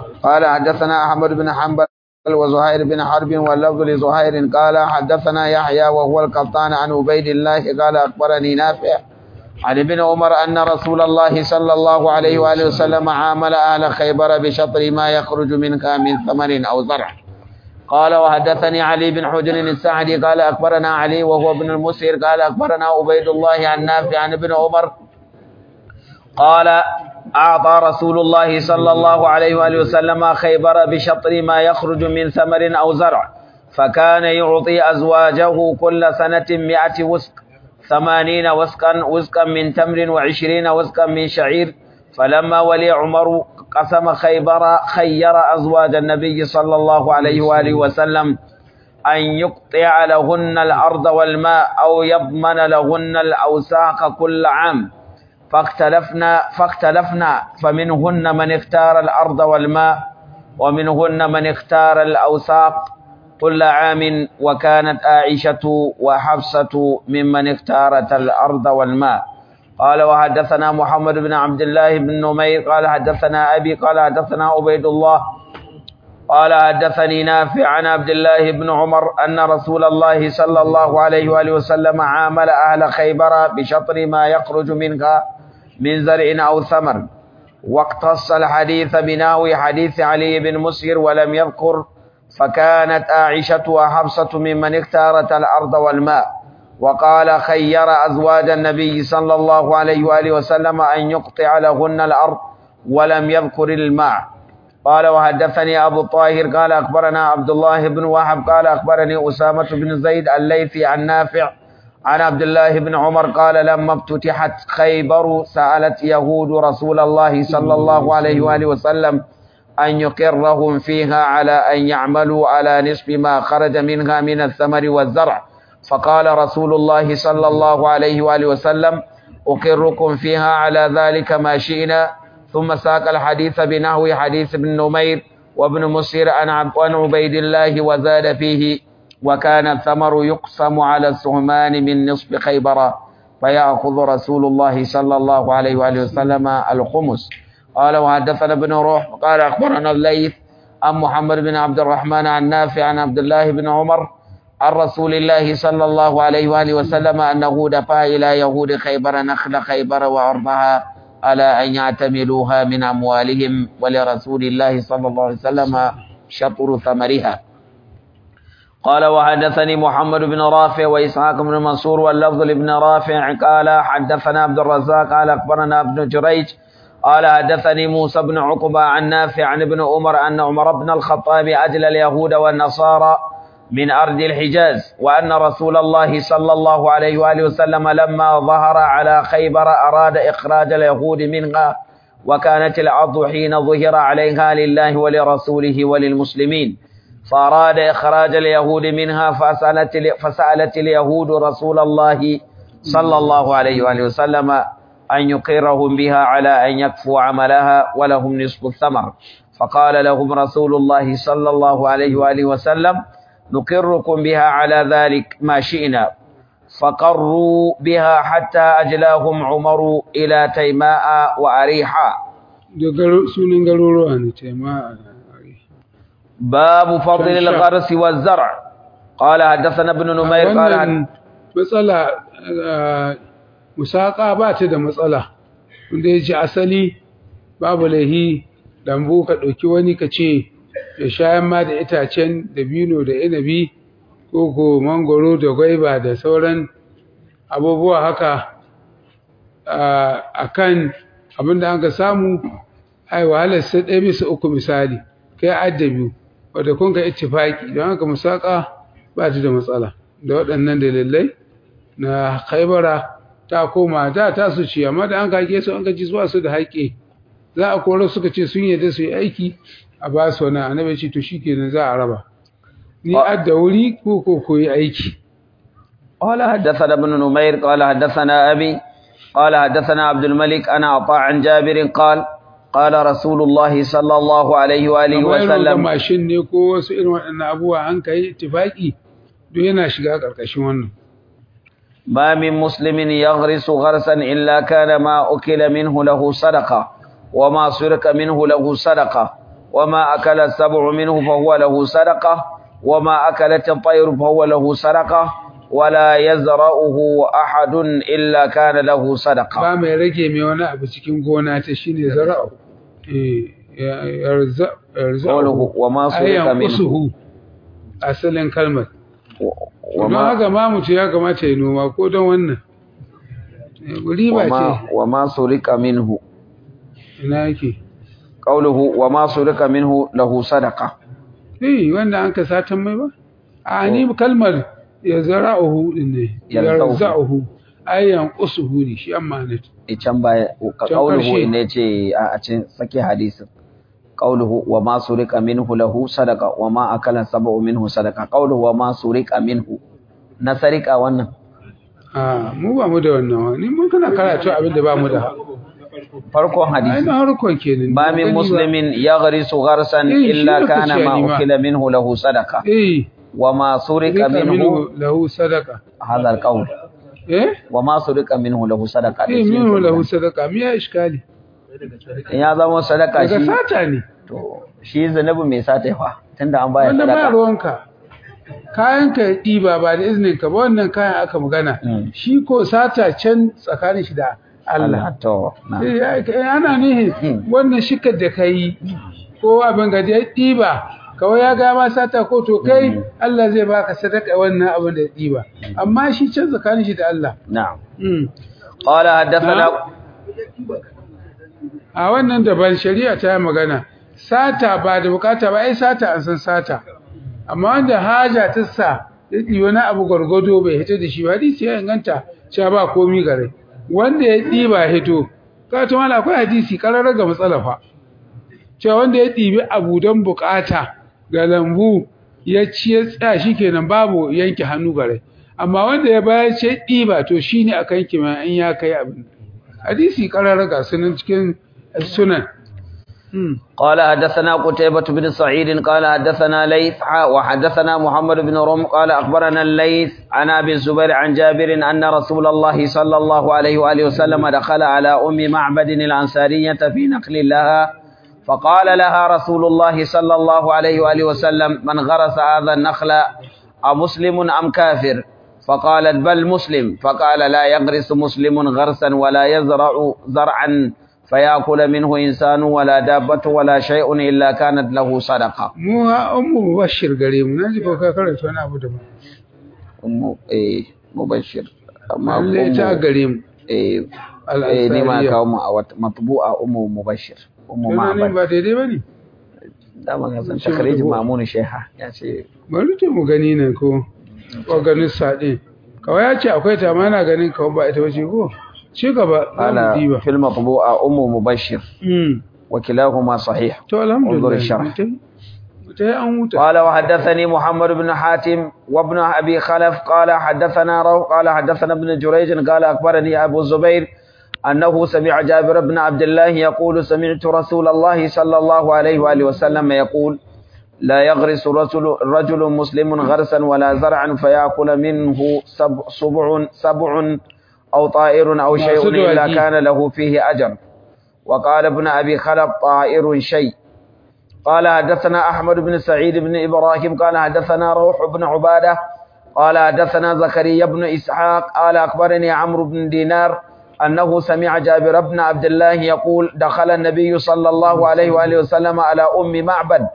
قال حدثنا أحمد بن حنبل وزهير بن حرب واللفظ لزهير قال حدثنا يحيى وهو القطان عن عبيد الله قال أخبرني نافع عن ابن عمر أن رسول الله صلى الله عليه وآله وسلم عامل أهل خيبر بشطر ما يخرج منها من ثمر أو زرع قال وحدثني علي بن حجر السعدي قال أخبرنا علي وهو ابن المسير قال أخبرنا عبيد الله عن نافع عن ابن عمر قال أعطى رسول الله صلى الله عليه وآله وسلم خيبر بشطر ما يخرج من ثمر أو زرع فكان يعطي أزواجه كل سنة مئة وسق ثمانين وسقا وسقا من تمر وعشرين وسقا من شعير فلما ولي عمر قسم خيبر خير أزواج النبي صلى الله عليه وآله وسلم أن يقطع لهن الأرض والماء أو يضمن لهن الأوساق كل عام فاختلفنا فاختلفنا فمنهن من اختار الأرض والماء ومنهن من اختار الأوساق كل عام وكانت عائشة وحفصة ممن اختارت الأرض والماء قال وحدثنا محمد بن عبد الله بن نمير قال حدثنا أبي قال حدثنا عبيد الله قال حدثني نافع عن عبد الله بن عمر أن رسول الله صلى الله عليه وآله وسلم عامل أهل خيبر بشطر ما يخرج منها من زرع أو ثمر واقتص الحديث بناوي حديث علي بن مسهر ولم يذكر فكانت عائشة وحفصة ممن اختارت الأرض والماء وقال خير أزواج النبي صلى الله عليه وآله وسلم أن يقطع لهن الأرض ولم يذكر الماء قال وحدثني أبو الطاهر قال أخبرنا عبد الله بن وهب قال أخبرني أسامة بن زيد الليثي عن نافع عن عبد الله بن عمر قال لما افتتحت خيبر سألت يهود رسول الله صلى الله عليه وآله وسلم أن يقرهم فيها على أن يعملوا على نصف ما خرج منها من الثمر والزرع فقال رسول الله صلى الله عليه وآله وسلم أقركم فيها على ذلك ما شئنا ثم ساق الحديث بنحو حديث ابن نمير وابن مسير عن عبيد الله وزاد فيه وكان الثمر يقسم على السهمان من نصف خيبر فيأخذ رسول الله صلى الله عليه وآله وسلم الخمس قال وحدثنا ابن روح قال أخبرنا الليث عن محمد بن عبد الرحمن عن نافع عن عبد الله بن عمر عن رسول الله صلى الله عليه وآله وسلم أنه دفع إلى يهود خيبر نخل خيبر وعرضها على أن يعتملوها من أموالهم ولرسول الله صلى الله عليه وسلم شطر ثمرها قال وحدثني محمد بن رافع وإسحاق بن منصور واللفظ لابن رافع قال حدثنا عبد الرزاق قال أخبرنا ابن جريج قال حدثني موسى بن عقبة عن نافع عن ابن عمر أن عمر بن الخطاب أجل اليهود والنصارى من أرض الحجاز وأن رسول الله صلى الله عليه وآله وسلم لما ظهر على خيبر أراد إخراج اليهود منها وكانت الأرض حين ظهر عليها لله ولرسوله وللمسلمين فأراد إخراج اليهود منها فسألت, فسألت اليهود رسول الله صلى الله عليه وآله وسلم أن يقرهم بها على أن يكفوا عملها ولهم نصف الثمر فقال لهم رسول الله صلى الله عليه وآله وسلم نقركم بها على ذلك ما شئنا فقروا بها حتى أجلاهم عمر إلى تيماء وأريحا sunan garuruwa ne taima'a باب فضل الغرس والزرع قال حدثنا ابن نمير قال wannan matsala musaka ba ta da matsala wanda ya ce asali babu laihi lambu ka ɗauki wani ka ce ya shayan ma da itacen dabino da inabi ko ko mangoro da gwaiba da sauran abubuwa haka a kan abinda an ka samu ai wahalar sai ɗaya bisa uku misali kai addabi wadda kun ka ittifaki don haka musaka ba ta da matsala da waɗannan dalilai na haibara ta koma da ta su ci amma da an kake su an gaji zuwa su da haƙe za a kore suka ce sun yadda su yi aiki a ba su wani annabi ce to shikenan za a raba ni adda wuri ko ko koyi aiki قال حدثنا ابن نمير قال حدثنا أبي قال حدثنا عبد الملك أنا عطاء عن جابر قال قال رسول الله صلى الله عليه وآله amma irin وسلم mashin ne ko wasu irin waɗannan abubuwa an kai ittifaki duk yana shiga ƙarƙashin wannan ما من مسلم يغرس غرسا إلا كان ما أكل منه له صدقة وما سرق منه له صدقة وما أكل السبع منه فهو له صدقة وما أكلت الطير فهو له صدقة ولا يزرعه أحد إلا كان له صدقة ba mai rage mai wani abu cikin gona ta shine zara'u eh ya- yarza قوله yarza وما سرق ayyan منه usuhu asalin kalmar don وما haka ma mutu ya kamata ya noma ko don wannan Eh, riba وما ce وما سرق منه ina yake قوله وما سرق منه له صدقة eh wanda an ka satan mai ba a ni kalmar ya zara'uhu din ne Yarza'uhu. yarza'uhu ayyan usuhu ne shi amma ne can baya ka Can qauluhu ƙarshe. inda yace a a cikin sake hadisin qauluhu wa ma surika minhu lahu sadaqa wa ma akala sab'u minhu sadaqa qauluhu wa ma surika minhu na sarika wannan a mu ba mu da wannan wa ni mun kana karatu abin da ba mu da farkon ai hadisi na harkon kenan ba Ban min gani ba. muslimin yaghrisu gharsan Eh, shi illa da kana kace ma ni ma. ukila minhu lahu sadaqa eh wa ma surika rika minhu minhu lahu sadaka hadha alqaul eh wa ma surika minhu lahu sadaqa eh minhu lahu sadaka me ya iskali in ya zama sadaka daga shi sata ne to shi zanabi mai sata fa tunda an baya wanda ba sadaka ruwanka kayan ka ya ɗiba ba da izinin ka ba wannan kayan aka magana Mm. shi ko sata can tsakanin shi da Allah Allah to na Eh, ya- eh, ana nihin Mm. wannan shikar da ka yi ko abin gaji ya ɗiba kawai ya gama sata ko to kai Allah zai baka sadaka wannan abin da ya ɗiba amma shi can tsakanin shi da Allah na'am Mm. قال حدثنا a wannan daban shari'a ta yi magana sata ba da bukata ba ai sata an san sata amma wanda haja ta sa ya ɗi wani abu gwargwado bai hito da shi ba hadisi ya inganta cewa ba komi gare wanda ya ɗiba hito ka ta mala akwai hadisi ƙararra ga matsala fa cewa wanda ya ɗibi abu don bukata ga lambu ya ci ya tsaya shi kenan babu yanke hannu gare amma wanda ya bayar ce ɗiba to shi ne aka yanke mai in ya kai abin hadisi ƙararra ga sunan cikin sunan Hmm. قال حدثنا قتيبة بن سعيد قال حدثنا ليث حا- وحدثنا محمد بن رم قال أخبرنا الليث عن أبي الزبير عن جابر أن رسول الله صلى الله عليه وآله وسلم دخل على أم معبد الأنصارية في نقل لها فقال لها رسول الله صلى الله عليه وآله وسلم من غرس هذا النخل أمسلم أم كافر فقالت بل مسلم فقال لا يغرس مسلم غرسا ولا يزرع زرعا فيأكل منه إنسان ولا دابة ولا شيء إلا كانت له صدقة mu ha ummu mubashir gare mu naji ko ka karanta wani abu da mu أم إيه مبشر أما lalle ta أم gare mu إيه إيه نما al-ansariya كاوم أو مطبوعة أم مبشر أم wannan ne معبد ba daidai bane دام كان شو تخريج مطبوع؟ مامون شيخة يعني bari to mu gani nan ko ko ganin sa din kawai ya ce akwai ta mana ganin kawai ba ita bace ko ci gaba za mu قال diba في المطبوعة أم مبشر mm وكلاهما صحيح to alhamdulillah انظر الشرح. mutai mutai an huta قال وحدثني محمد بن حاتم وابن أبي خلف قال حدثنا رو قال حدثنا ابن جريج قال أخبرني أبو الزبير أنه سمع جابر بن عبد الله يقول سمعت رسول الله صلى الله عليه وآله وسلم يقول لا يغرس رجل, رجل مسلم غرسا ولا زرعا فيأكل منه سبع, سبع, سبع أو طائر أو شيء مقصود إلا وجيه. كان له فيه أجر وقال ابن أبي خلف طائر شيء قال حدثنا أحمد بن سعيد بن إبراهيم قال حدثنا روح بن عبادة قال حدثنا زكريا بن إسحاق قال أخبرني عمرو بن دينار أنه سمع جابر بن عبد الله يقول دخل النبي صلى الله عليه وآله وسلم على أم معبد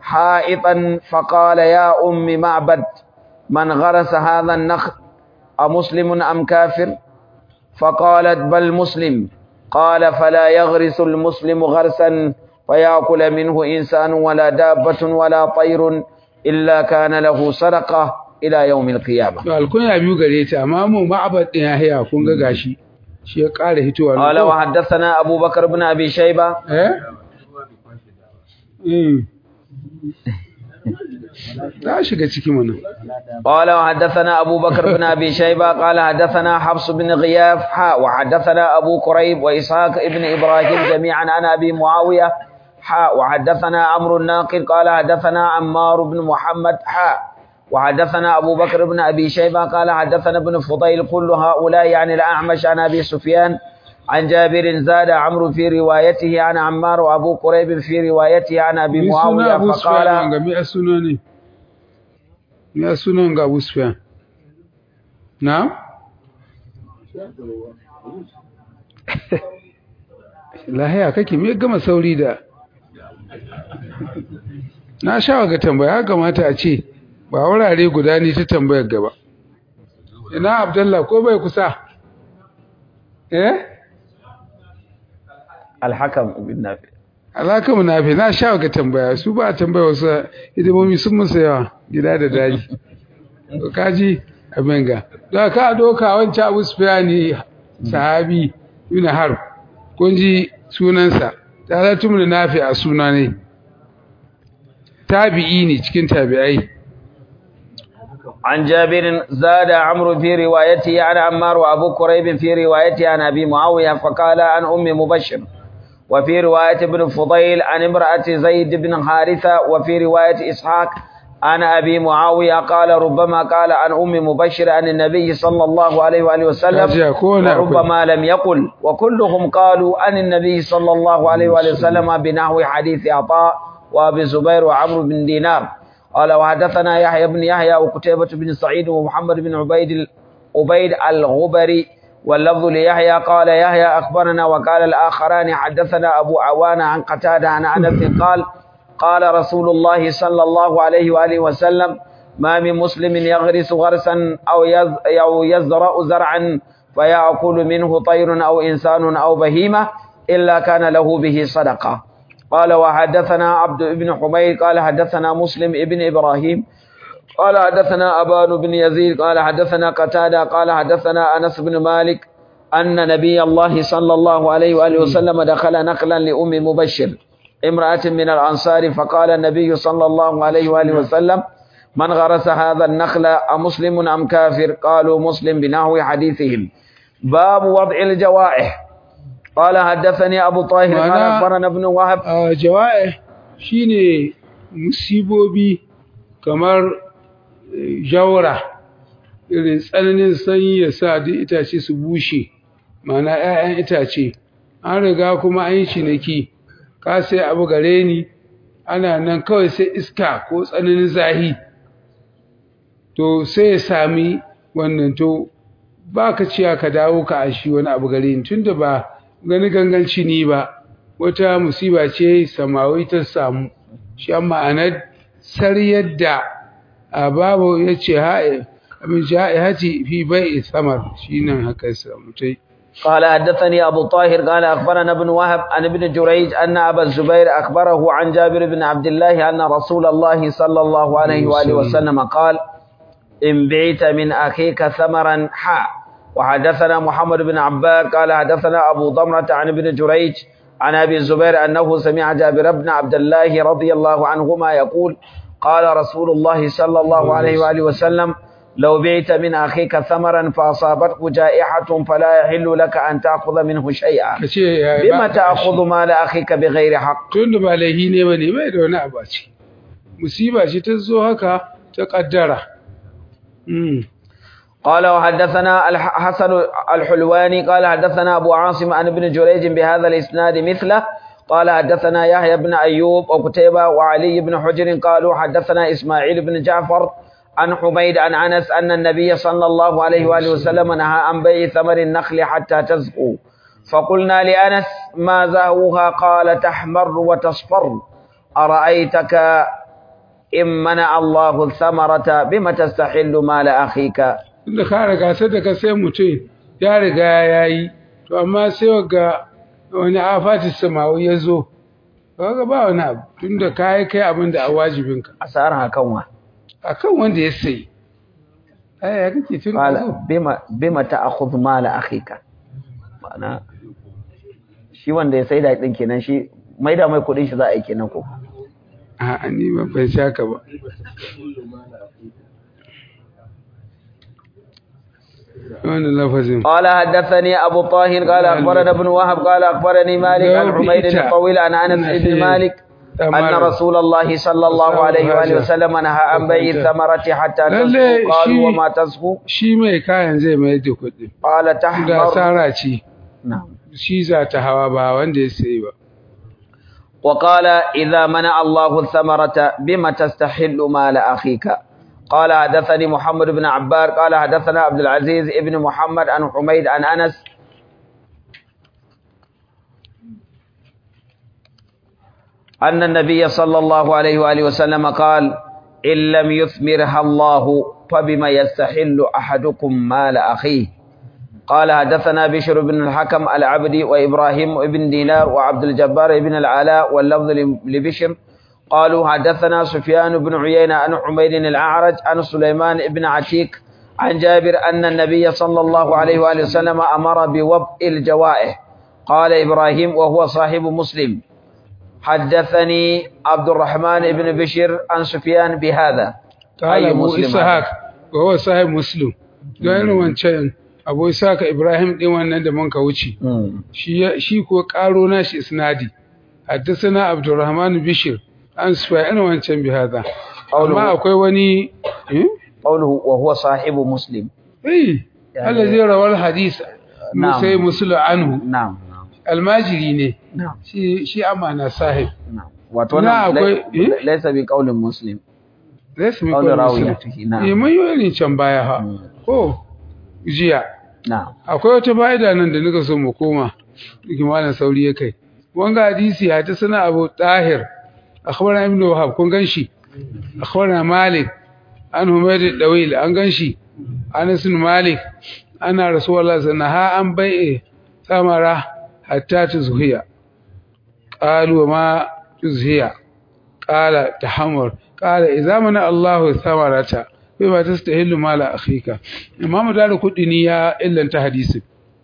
حائطا فقال يا أم معبد من غرس هذا النخل أمسلم أم كافر فقالت بل مسلم قال فلا يغرس المسلم غرسا فيأكل منه إنسان ولا دابة ولا طير إلا كان له صدقة إلى يوم القيامة to alkunya biyu gare ta amma mu ma'abad din ya haya kun ga gashi shi ya ƙara hitowa nan قال ko? وحدثنا أبو بكر بن أبي شيبة eh eh ta shiga ciki mana قال وحدثنا أبو بكر بن أبي شيبة قال حدثنا حفص بن غياث حاء وحدثنا أبو كريب وإسحاق ابن إبراهيم جميعا عن أبي معاوية حاء وحدثنا عمرو الناقد قال حدثنا عمار بن محمد حاء وحدثنا أبو بكر بن أبي شيبة قال حدثنا ابن فضيل كل هؤلاء عن الأعمش عن أبي سفيان عن جابر زاد عمرو في روايته عن عمار وأبو قريب في روايته عن أبي Me suna معاوية Abu Sufyan فقال ga me a suna ne? Me a sunan ga Abu Sufyan? Na? Lahiya kake me gama sauri da Na sha ga tambaya ya kamata a ce ba wurare guda ne ta tambayar gaba. Ina Abdullah ko bai kusa? Eh? الحكم بن نافع alaka munafi na sha ga tambaya su ba a tambaya wasu hidimomi sun musu yawa gida da daji to kaji abin ga da ka doka wancan abu sufiyani sahabi ibn harb kun ji sunansa talatu mun nafi a suna ne tabi'i ne cikin tabi'ai عن جابر زاد عمرو في روايته عن عمار وأبو كريب في روايته عن أبي معاوية فقال عن أم مبشر وفي رواية ابن فضيل عن امرأة زيد بن حارثة وفي رواية إسحاق عن أبي معاوية قال ربما قال عن أم مبشر عن النبي صلى الله عليه وآله وسلم kaji ko na akwai وربما لم يقل وكلهم قالوا عن النبي صلى الله عليه وآله وسلم بنحو حديث عطاء وأبي زبير وعمرو بن دينار قال وحدثنا يحيى بن يحيى وكتيبة بن سعيد ومحمد بن عبيد ال- عبيد الغبري واللفظ ليحيى قال يحيى أخبرنا وقال الآخران حدثنا أبو عوان عن قتادة عن أنس قال قال رسول الله صلى الله عليه وآله وسلم ما من مسلم يغرس غرسا أو يز- أو يزرع زرعا فيأكل منه طير أو إنسان أو بهيمة إلا كان له به صدقة قال وحدثنا عبد بن حميد قال حدثنا مسلم ابن إبراهيم قال حدثنا أبان بن يزيد قال حدثنا قتادة قال حدثنا أنس بن مالك أن نبي الله صلى الله عليه وآله وسلم دخل نقلا لأم مبشر امرأة من الأنصار فقال النبي صلى الله عليه وآله وسلم من غرس هذا النخل أمسلم أم كافر قالوا مسلم بنحو حديثهم باب وضع الجوائح قال حدثني أبو طاهر قال معناه- أخبرنا ابن وهب a jawa'i shine musibobi kamar eh, jawra irin tsananin sanyi ya sa duk itace su bushe mana 'ya'yan itace an riga kuma an yi ciniki ka sai abu gare ni ana nan kawai sai iska ko tsananin zahi to sai ya sami wannan to ba ka ciya ka dawo ka ashi wani abu gare ni tunda ba gani ganganci ni ba wata musiba ce samawi ta samu shi an ma'anar sariyar da a babu ya ce abin haji fi bai samar shi nan haka ya samu ta قال حدثني أبو طاهر قال أخبرنا ابن وهب عن ابن جريج أن أبا الزبير أخبره عن جابر بن عبد الله أن رسول الله صلى الله عليه وآله وسلم قال إن بعت من أخيك ثمرا حا وحدثنا محمد بن عباد قال حدثنا أبو ضمرة عن ابن جريج عن أبي الزبير أنه سمع جابر بن عبد الله رضي الله عنهما يقول قال رسول الله صلى الله عليه وآله وسلم لو بعت من أخيك ثمرا فأصابته جائحة فلا يحل لك أن تأخذ منه شيئا ka ce ya بما تأخذ مال أخيك بغير حق tun da ba laihi ne ba ne bai da wani abu a ciki musiba ce ta zo haka ta kaddara Mm. قال وحدثنا الح- حسن الحلواني قال حدثنا أبو عاصم عن ابن جريج بهذا الإسناد مثله قال حدثنا يحيى بن أيوب وقتيبة وعلي بن حجر قالوا حدثنا إسماعيل بن جعفر عن حميد عن أنس أن النبي صلى الله عليه وآله وسلم نهى عن بيع ثمر النخل حتى تزهو فقلنا لأنس ما زهوها قال تحمر وتصفر أرأيتك إن منع الله الثمرة بم تستحل مال أخيك tunda ka riga sai da ka sai mutum ya riga ya yi to amma sai ga wani afatis samawi ya zo kaga ba wani abu tunda ka yi kai abin da a wajibinka أسأرها كونها akan wanda ya sayi ai ya kake tun da zo قال بما بما تأخذ مال أخيك ma'ana shi wanda ya saida din kenan shi maida mai kudin shi za a yi kenan ko a ni ba ban shaka ba wannan lafazin قال حدثني أبو طاهر قال أخبرنا ابن وهب قال أخبرني مالك عن حميد الطويل عن أنس بن مالك أن رسول الله صلى الله عليه وآله وسلم نهى عن بيع الثمرة حتى تزهو قالوا وما تزهو shi mai kayan zai mai da kuɗi قال da تحمر asara ce نعم shi za ta hawa ba wanda ya sayi ba وقال إذا منع الله الثمرة بما تستحل مال أخيك قال حدثني محمد بن عبار قال حدثنا عبد العزيز ابن محمد عن حميد عن أنس أن النبي صلى الله عليه وآله وسلم قال إن لم يثمرها الله فبما يستحل أحدكم مال أخيه قال حدثنا بشر بن الحكم العبدي وإبراهيم بن دينار وعبد الجبار بن العلاء واللفظ لبشر قالوا حدثنا سفيان بن عيينة عن حميد الأعرج عن سليمان بن عتيك عن جابر أن النبي صلى الله عليه وآله وسلم أمر بوضع الجوائح قال إبراهيم وهو صاحب مسلم حدثني عبد الرحمن بن بشر عن سفيان بهذا قال أي أبو مسلم إسحاق وهو صاحب مسلم don irin wancan abu Isaka Ibrahim din wannan da muka wuce مم. shi ya- shi ko karo nashi isnadi haddathana Abdurrahman Bishir an sufa irin wancan bi hada amma akwai wani eh قوله وهو صاحب مسلم eh allazi rawal hadith Na'am. musai musulu anhu نعم almajiri ne نعم shi shi amana sahib نعم wato Na nan akwai- lai- eh? laisa bi qaulin muslim zai su mi qaulin kwa muslim rawiyatihi na'am eh mun yi irin can baya ha Mm. ko jiya na'am akwai wata fa'ida nan da nika so mu koma dake malam sauri ya kai wanga hadisi ya ta sana abu tahir akhbarana ibnu wahab kun ganshi akhbarana malik an humayd dawil an ganshi anas bin malik ana rasulullah sallallahu ha an bai'e samara hatta tuzhiya qalu ma tuzhiya qala tahammur qala idza mana allah samarata bima tastahillu mala akhika imam daru kudini ya illanta hadisi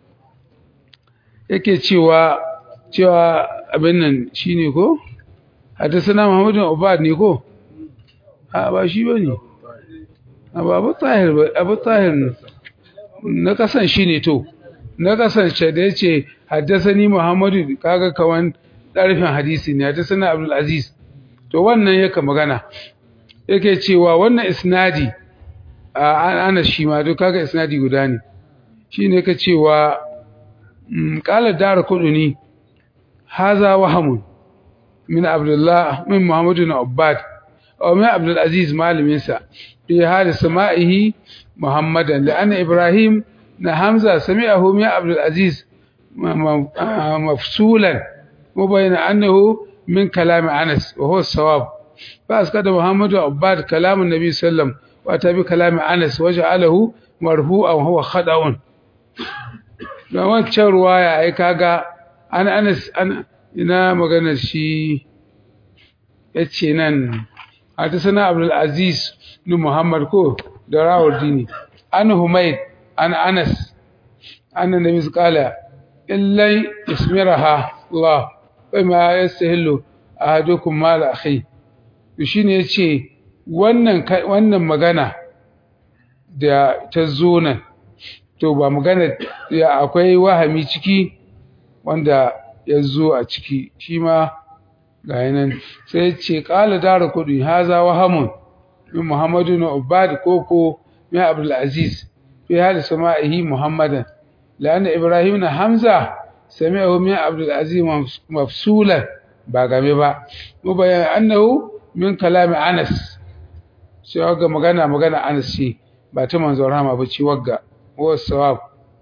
yake cewa cewa abin nan shine ko hadisana muhammadu ubad ne ko a ba shi bane a ba abu tahir ba abu tahir ne. na kasan shine to na kasan ce da yace hadisani muhammadu kaga kawan darfin hadisi ne hadisana abdul aziz to wannan yake magana yake cewa wannan isnadi a ana shi ma duk kaga isnadi guda ne shine ka cewa mm, qala dar kuduni haza wahamun min abdullah min muhammad bin abbad aw min abdul aziz malamin sa fi hal sama'ihi muhammadan da anna ibrahim na hamza sami'ahu min abdul aziz ma- ma- ah, mafsulan mubayyin annahu min kalam anas wa huwa sawab فأسقط محمد عباد كلام النبي صلى الله عليه وسلم وأتى بكلام أنس وجعله مرفوعا وهو خطأ da wancan ruwaya ai kaga an Anas an ina maganar shi yace nan hadisana Abdul Aziz bin Muhammad ko da Rawardini an Humayd an Anas anna nabi qala illa ismiraha Allah bima yastahillu ahadukum mal akhi to shine yace wannan ka- wannan magana da ta zo nan to ba magana ya akwai wahami ciki wanda ya zo a ciki shi ma ga nan sai ce qala daru kudi haza wahamun min muhammadu na ubad koko min abdul aziz fi hal sama'ihi muhammadan la'anna ibrahim na hamza sami'ahu min abdul aziz mafsulan ba game ba mubayyan annahu min kalami anas sai wagga magana magana anas ce ba ta manzon rahama ba ce wagga wa sawab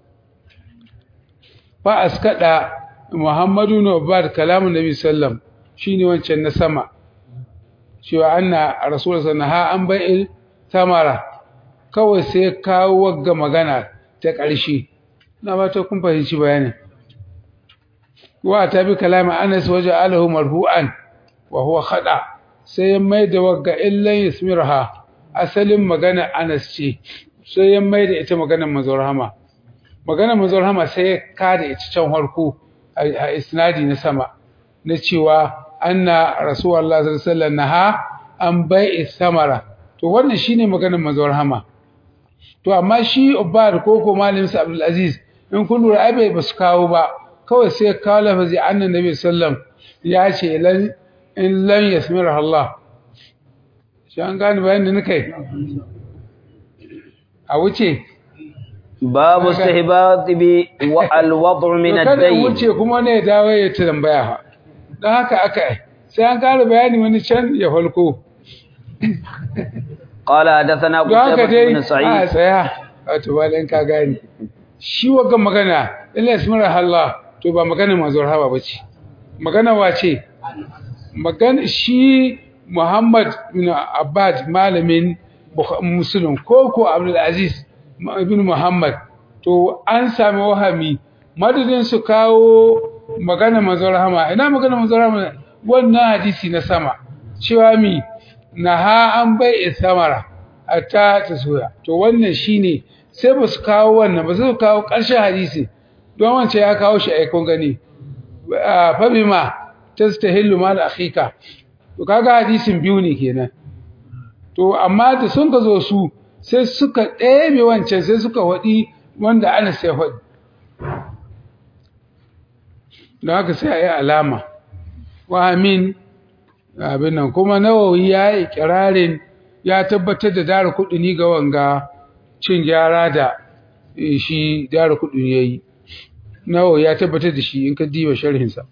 fa askada muhammadu na ubad kalamun nabi sallam shine wancan na sama cewa anna rasul sannaha an bai'il samara kawai sai kawo wagga magana ta ƙarshe na ba ta kun fahimci bayanin wa ta bi kalami anas waje alahu marfu'an wa huwa khada sai ya mai da wagga illan yasmirha asalin magana anas ce sai ya mai da ita maganar manzon rahama maganar manzon rahama sai ya kada ita can harko a isnadi na sama na cewa anna rasulullah sallallahu alaihi wasallam naha an bai'i samara to wannan shine maganar manzon rahama to amma shi ubbar ko ko malamin sa abdul aziz in kun lura ai bai basu kawo ba kawai sai kawo lafazi annan nabi sallam ya ce lan in lan yasmira Allah shi an gane bayan da nake a wuce babu istihbabi wa alwad'u min kada ad-dayn wuce kuma ne dawo ya tambaya fa dan haka aka yi sai an ƙara bayani wani can ya falko قال حدثنا don haka قتيبة dai بن a سعيد tsaya wato bayan ka gani shi waga magana illa ismar Allah to ba magana manzon haba bace magana wace magana shi Muhammad bin Abbad malamin Bukh- Muslim ko ko Abdul Aziz ibn Muhammad to an sami wahami madadin su kawo magana manzon rahama ina magana manzon rahama wannan hadisi na sama cewa mi naha an bai samara hatta ta soya to wannan shine sai ba su kawo wannan ba su kawo ƙarshen hadisi don wancan ya kawo shi aikon gani fa bima tastahillu mal akhika to kaga hadisin biyu ne kenan to amma da sun ka zo su sai suka ɗebe wancan sai suka waɗi wanda ana sai waɗi don haka sai a yi alama wa amin abin nan kuma nawawi ya yi kirarin ya tabbatar da dara kuɗi ga wanga cin gyara da eh, shi dara kuɗi ya yi nawawi ya tabbatar da shi in ka diba sharhinsa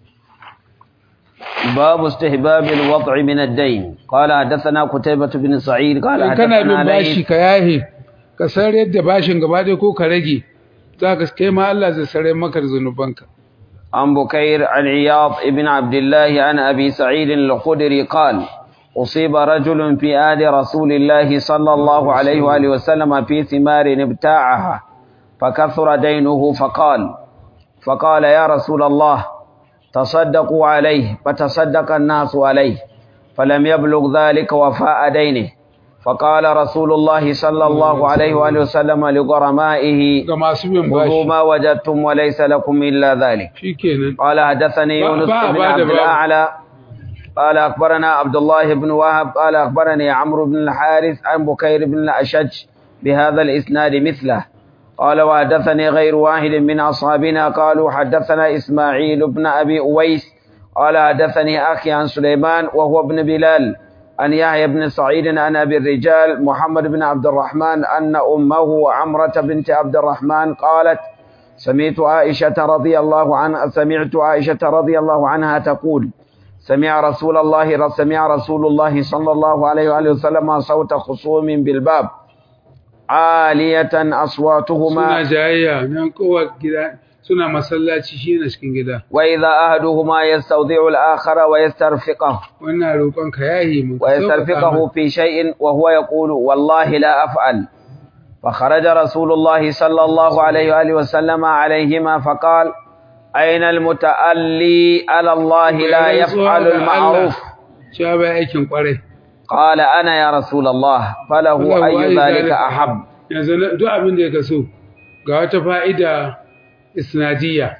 باب استحباب الوضع من الدين قال حدثنا قتيبة بن سعيد قال in kana bin حدثنا bashi ليث ka yahe ka san yadda bashin gaba ɗaya ko ka rage za ka kai ma Allah zai sare maka da zunubanka عن بكير عن عياض ابن عبد الله عن أبي سعيد الخدري قال أصيب رجل في آل رسول الله صلى الله عليه وآله وسلم في ثمار ابتاعها فكثر دينه فقال فقال يا رسول الله تصدقوا عليه فتصدق الناس عليه فلم يبلغ ذلك وفاء دينه فقال رسول الله صلى الله عليه وآله وسلم لغرمائه ga masu bin خذوا bashi ما وجدتم وليس لكم إلا ذلك shikenan قال حدثني با- يونس با- بن بعد عبد باب. الأعلى قال أخبرنا عبد الله بن وهب قال أخبرني عمرو بن الحارث عن بكير بن الأشج بهذا الإسناد مثله قال وحدثني غير واحد من أصحابنا قالوا حدثنا إسماعيل بن أبي أويس قال حدثني أخي عن سليمان وهو ابن بلال عن يحيى بن سعيد عن أبي الرجال محمد بن عبد الرحمن أن أمه عمرة بنت عبد الرحمن قالت سمعت عائشة رضي الله عنها سمعت عائشة رضي الله عنها تقول سمع رسول الله سمع رسول الله صلى الله عليه وآله وسلم صوت خصوم بالباب عالية suna أصواتهما jayayya nan kowa gida suna masallaci shi na cikin gida وإذا أحدهما يستودع الآخر ويسترفقه wannan roƙon ka yahi mu ويسترفقه في شيء وهو يقول والله لا أفعل فخرج رسول الله صلى الله عليه وآله وسلم عليهما فقال أين المتألي على الله لا يفعل المعروف cewa bai aikin kwarai قال أنا يا رسول الله فله أي ذلك أحب yanzu na- duk abin da ya kaso ga wata fa'ida isnadiyya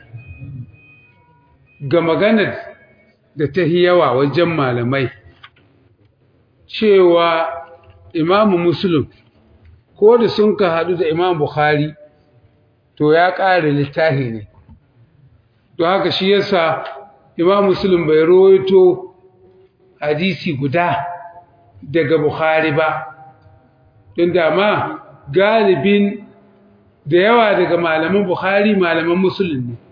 ga maganar da ta yi yawa wajen malamai cewa imamu muslim ko da sun ka haɗu da imam bukhari to ya ƙare littafi ne don haka shi yasa imam muslim bai rawaito hadisi guda daga bukhari ba don dama galibin da yawa daga malaman bukhari malaman musulun ne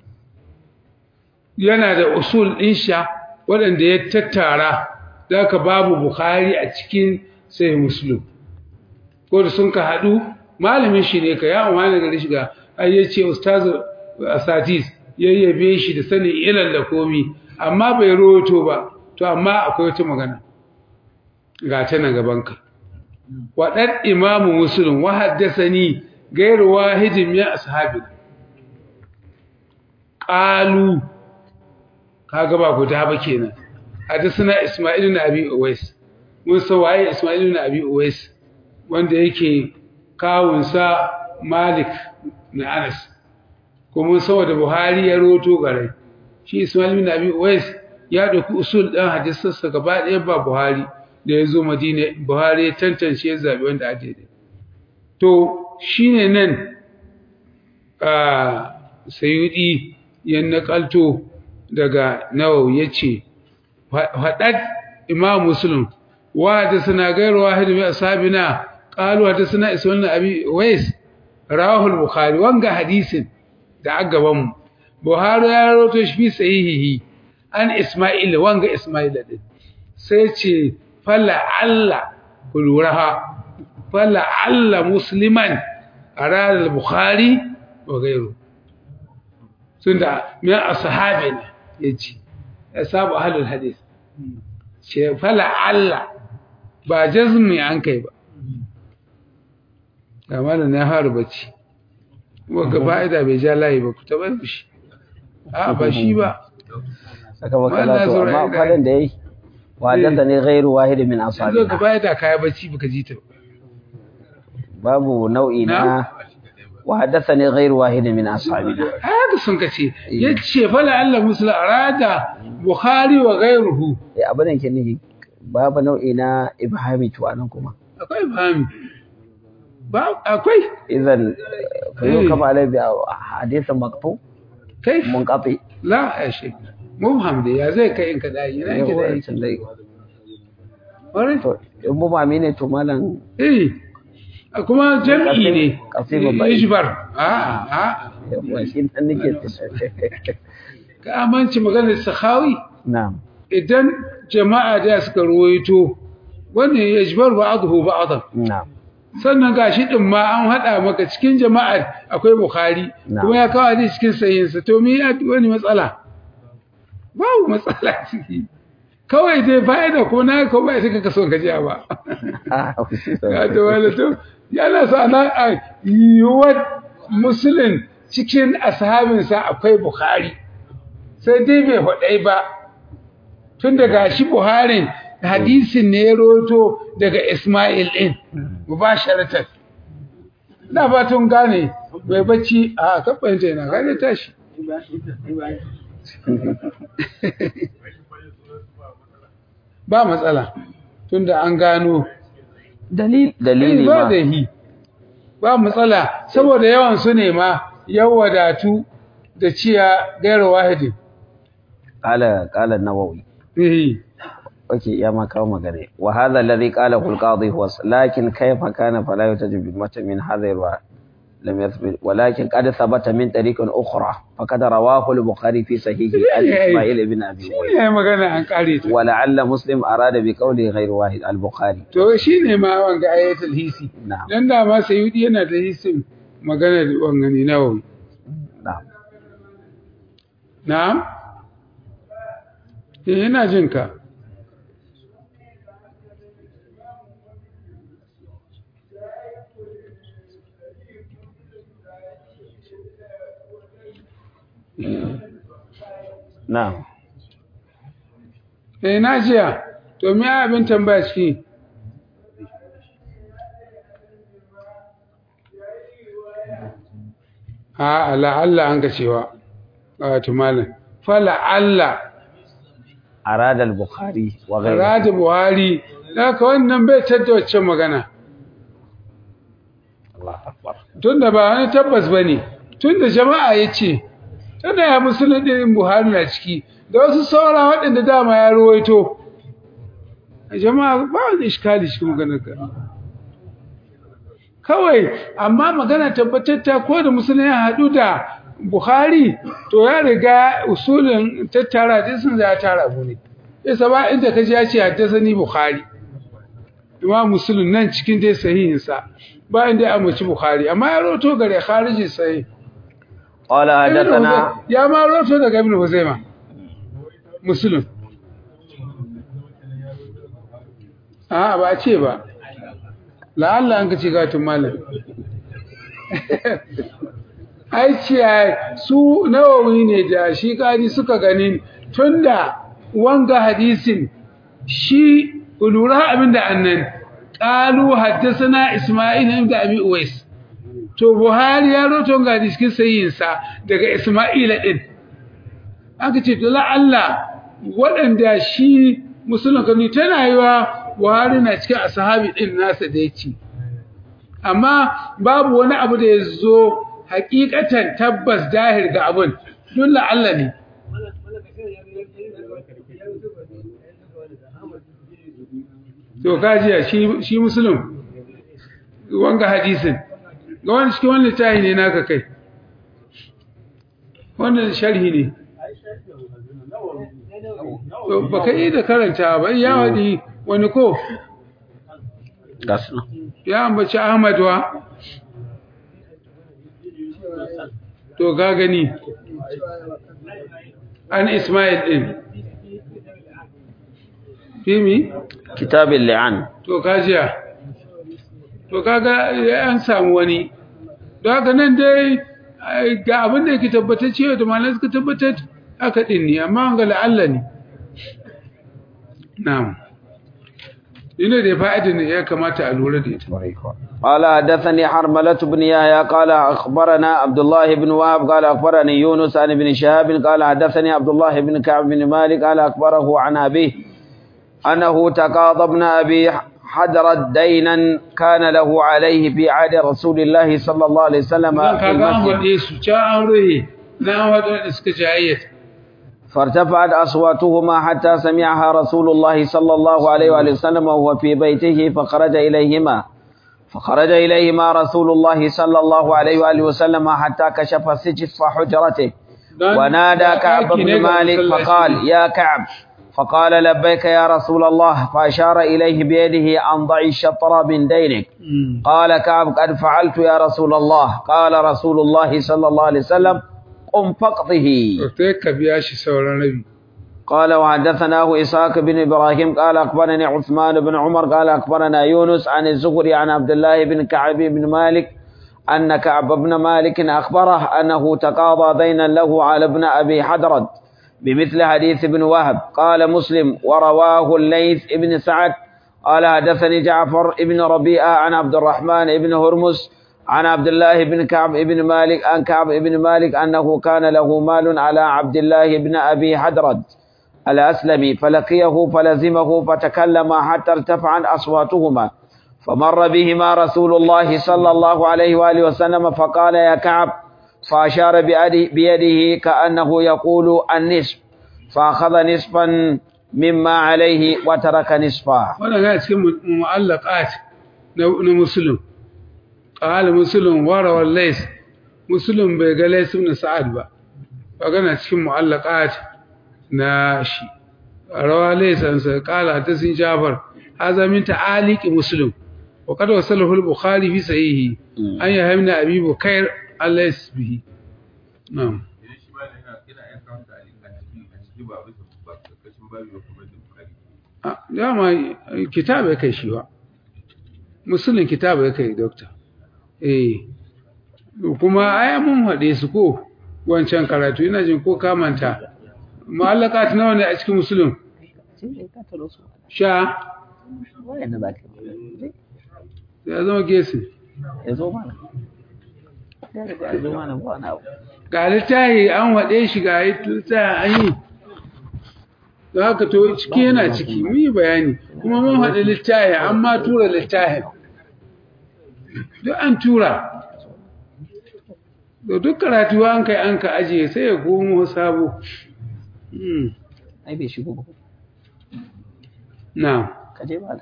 yana da usul insha waɗanda ya tattara za ka babu bukhari a cikin sai musulun ko da sun ka haɗu malamin shi ne ka ya umarni gari shiga ai ya ce ustazu asatis ya yabe shi da sanin ilal da komi amma bai roto ba to amma akwai wata magana ga ta na gabanka waɗan imamu musulun wa haddasani gairu wahidin min ashabi qalu kaga ba guda ba kenan hadasana isma'il ibn abi uwais mun san waye isma'il ibn abi uwais wanda yake kawunsa malik na anas ko mun san wanda buhari ya roto gare shi isma'il ibn abi uwais ya dauki usul ɗin hadisansa gaba ɗaya ba buhari da ya zo madina buhari ya tantance ya zaɓi wanda a daidai to shi ne nan a sayudi ya naƙalto daga nawawi ya ce faɗaɗ imam muslim wa da suna gairu wahidu mai ashabina ƙalu da suna isa wannan abi wais rahul bukhari wanga hadisin da aka gaban mu buhari ya rawaito shi fi sahihihi an isma'il wanga isma'il din sai ce fala alla kuluraha fala alla musliman arada al-bukhari wa ghayru tunda min ashabina yace ashabu ahlul hadith ce fala alla ba jazmi an kai ba amma da na haru bacci wanda fa'ida bai ja layi ba ku taba shi a ba shi ba saka makala to amma fadan da yayi wadanda ne ghairu wahid min zo ka ashabina fa'ida kaya bacci baka ji ta ba babu nau'i na وحدثني غير واحد من أصحابنا haka sun kace yace fala Allah musla arada bukhari wa ghayruhu eh abin da ke nufi babu nau'i na ibhami to anan kuma akwai fahimi ba akwai idan fa Eh. kama alai bi hadith maqtu kai munqati la ya shi mubham da ya zai kai in ka dai ina yake dai wancan dai Kwarai? to in mu mami ne to malam eh kuma jam'i ne Kasi babba. ijbar a a yawa shi dan nake ka amince maganar sakhawi na'am idan jama'a da suka ruwaito wannan yajbar ba'dahu ba'dan na'am sannan gashi din ma an hada maka cikin jama'ar akwai bukhari Na'am. kuma ya kawo hadisi cikin sahihinsa to me ya wani matsala babu matsala ciki kawai dai fa'ida ko na ko ba sai ka so ka ji ba ah ya to wala to yana sa na a yiwuwar musulun cikin ashabinsa akwai bukhari sai dai bai hudai ba tun daga shi buharin hadisin ne ya roto daga ismail din mubasharatan na fatan gane bai bacci a kafanta yana gane tashi ba matsala tunda an gano dalil dalili ba ma da hi ba matsala saboda yawan su ne ma ya wadatu da ciya gairu wahidin qala qala an-nawawi eh اوكي يا ما كاو مغني وهذا الذي قاله القاضي هو ص- لكن كيف كان فلا يتجب بالمتن من هذا الرواية لم يثبت ولكن قد ثبت من طريق أخرى فقد رواه البخاري في صحيحه عن إسماعيل بن أبي shi هريرة ne magana an kare ta ولعل مسلم أراد بقوله غير واحد البخاري to shi ne ma wanga ayatul hisi نعم dan da ma sayyidi yana da hisin magana da wanga ne nawawi نعم na'am eh ina jin ka نعم eh na jiya to me abin tambaya ciki a la'alla an ka cewa wato malam fa la'alla أراد البخاري وغيره rada buhari haka wannan bai tadda wacce magana الله أكبر tunda ba wani tabbas bane tunda jama'a yace tunda ya musulun din buhari na ciki da wasu saura waɗanda dama ya ruwaito jama'a ba wani iskali cikin maganar ka kawai amma magana tabbatatta ko da musulun ya haɗu da buhari to ya riga usulin tattara din sun ya tara mu ne isa ba inda kaji ya ce haddasa ni buhari imam muslim nan cikin dai sahihinsa ba inda ya amince bukhari amma ya roto gare khariji sahih قال Ibn حدثنا Huzai- ya ma roto daga ibn huzaima muslim a ba a ce ba la'alla an ka ce gatun malam ai ce su nawawi ne da shi kani suka ganin tunda wanga hadisin shi lura abinda annan qalu haddathana isma'il ibn abi uwais to buhari ya roto ga cikin sayin sa daga isma'il din aka ce to la'alla waɗanda shi musulun kani tana yiwa buhari na cikin ashabi din nasa da yake amma babu wani abu da ya zo hakikatan tabbas dahir ga abun dun la'alla ne to kajiya shi shi muslim wanga hadisin ga wani cikin wani littafi ne naka kai wannan sharhi ne To, baka yi da karanta ba ya wadi wani ko gasu ya ambaci Ahmad wa to ga gani an Ismail din Fimi kitabin li'an to kajiya to kaga an samu wani don haka nan dai ai, ga abin da yake tabbatar cewa da malamai suka tabbatar haka din ne amma an ga la'alla ne na'am ina da fa'idin da ya kamata a lura da ita قال حدثني حرملة بن يحيى قال أخبرنا عبد الله بن وهب قال أخبرني يونس عن ابن شهاب قال حدثني عبد الله بن كعب بن مالك قال أخبره عن أبيه أنه تقاضى ابن أبي حدرت دينا كان له عليه في عهد رسول الله صلى الله عليه وسلم Zan في kaga an المسجد waɗe su ca an ruhe na an waɗanda suka jayyata فارتفعت أصواتهما حتى سمعها رسول الله صلى الله عليه وآله وسلم وهو في بيته فخرج إليهما فخرج إليهما رسول الله صلى الله عليه وآله وسلم حتى كشف سجف حجرته Don ونادى da كعب ɗaki ne بن ga مالك masallaci. فقال يا كعب فقال لبيك يا رسول الله فأشار إليه بيده أن ضع الشطر من دينك Mm. قال كعب قد فعلت يا رسول الله قال رسول الله صلى الله عليه وسلم قم فاقضه sai ka biya shi sauran rabi قال وحدثناه إسحاق بن إبراهيم قال أخبرني عثمان بن عمر قال أخبرنا يونس عن الزهري عن عبد الله بن كعب بن مالك أن كعب بن مالك أخبره أنه تقاضى دينا له على ابن أبي حدرد بمثل حديث ابن وهب قال مسلم ورواه الليث بن سعد قال حدثني جعفر بن ربيعة عن عبد الرحمن بن هرمز عن عبد الله بن كعب بن مالك عن كعب بن مالك أنه كان له مال على عبد الله بن أبي حدرد الأسلمي فلقيه فلزمه فتكلم حتى ارتفعت أصواتهما فمر بهما رسول الله صلى الله عليه وآله وسلم فقال يا كعب فأشار بيده, بيده كأنه يقول النصف فأخذ نصفا مما عليه وترك نصفا wannan ga cikin mu- mu'allaqat na na muslim qala muslim wa rawal lays muslim bai ga lays ibn sa'ad ba magana cikin mu'allaqat na shi rawa lays an sa qala ta sin jafar hadha min ta'aliq muslim wa qad wasalahu al-bukhari fi sahihi an yahmina abi bukair al-lays bihi na'am idan shi ma yana yana yan kawo da a ciki a ciki ba bisa ba karkashin babu ba kuma da bukari Ah, dama eh, kitab ya kai shi ba musulun kitab ya kai dokta eh kuma ai mun haɗe su ko wancan karatu ina jin ko kamanta mu'allakat nawa ne a cikin musulun sha ya zama gesi ga littahi an haɗe shi ga littahi an yi da haka to ciki yana ciki mun yi bayani kuma mun haɗe littahi an ma tura littahi duk an tura da duk karatu an kai an ka ajiye sai ya komo sabo Hmm, ai bai shigo ba na kaje ba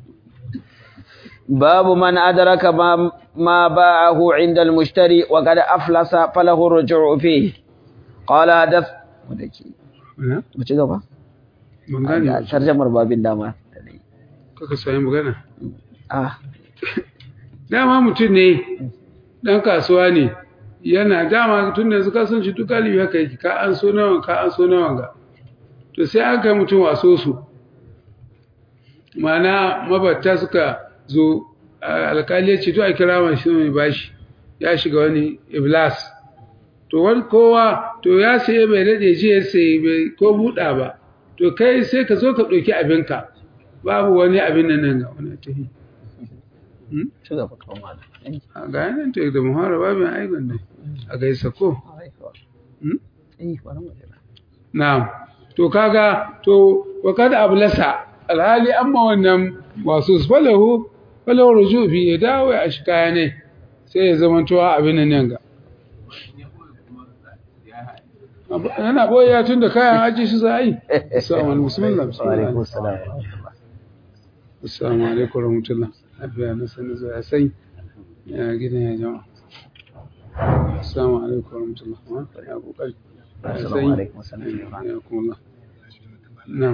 باب من أدرك ما, ما باعه عند المشتري وقد أفلس فله الرجوع فيه قال حدث na? بچه gaba ban gane ba. tarjamar babin dama kaka sami magana ah dama mutum ne ɗan kasuwa ne yana dama tun da yanzu kasance duk galibi haka yake ka an so nawa ka an so nawa ga to sai an kai mutum waso su mana mabatta suka zo a- alkali ya ce to a kira mai shi mai bashi ya shiga wani iblas to wani kowa to ya saye bai daɗe ji ya saye bai ko buɗa ba to kai sai ka zo ka ɗauki abinka babu wani abin nan nan ga wani tafi ci gaba kawai malam a ga yanar ta da muhara babin aigon ne a gaisa ko Hmm? eh bari mu jira na'am to kaga to wa kada ablasa alhali amma wannan wasu falahu falahu rujufi ya dawo ya shi kaya ne sai ya zama towa abin nan ga yana boye tun da kayan aji shi za a yi assalamu alaikum bismillah wa alaikum bismillah assalam assalamu alaikum warahmatullahi lafiya na sani zuwa sai ya gidan ya jama'a assalamu alaikum warahmatullahi wabarakatuh ya kokari Assalamu alaikum warahmatullahi ya kuma na'am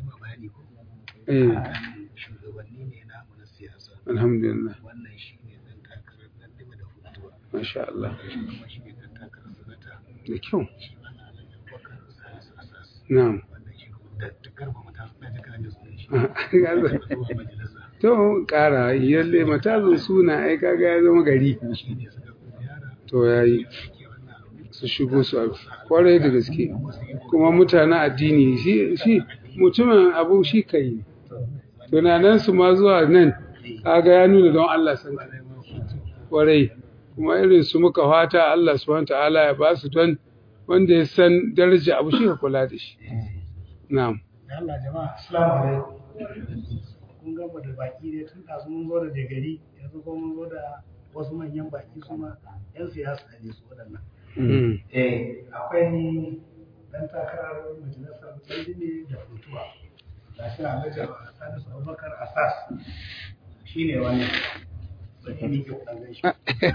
eh shugabanni ne namu na siyasa alhamdulillah wannan shi ne dan takarar dan dima da hutuwa masha Allah shi kuma shi ne dan takarar sanata da kyau shi ana nan bakar salisu asas na'am wannan shi kuma da ta garba mata na ji kanan da sunan shi Ya zo. zuwa majalisa to kara yalle matazin suna ai kaga ya zama gari shi ne suka ziyara to yayi ke wannan abu su shigo su abu kwarai da gaske kuma mutanen addini shi shi mutumin abu shi kai ne tunanan su ma zuwa nan kaga ya nuna don Allah san ka kwarai kuma irin su muka fata Allah subhanahu ta'ala ya ba su don wanda ya san daraja abu shi ka kula da shi na'am da Allah jama'a assalamu alaikum kun gama da baki ne tun ɗazu mun zo da gari yanzu kuma mun zo da wasu manyan baki su ma yan siyasa ne su waɗannan Mm. eh akwai dan takarar majalisar ne da futuwa ga shi a majar salisu abubakar asas shi ne wani sai ni ke kudan shi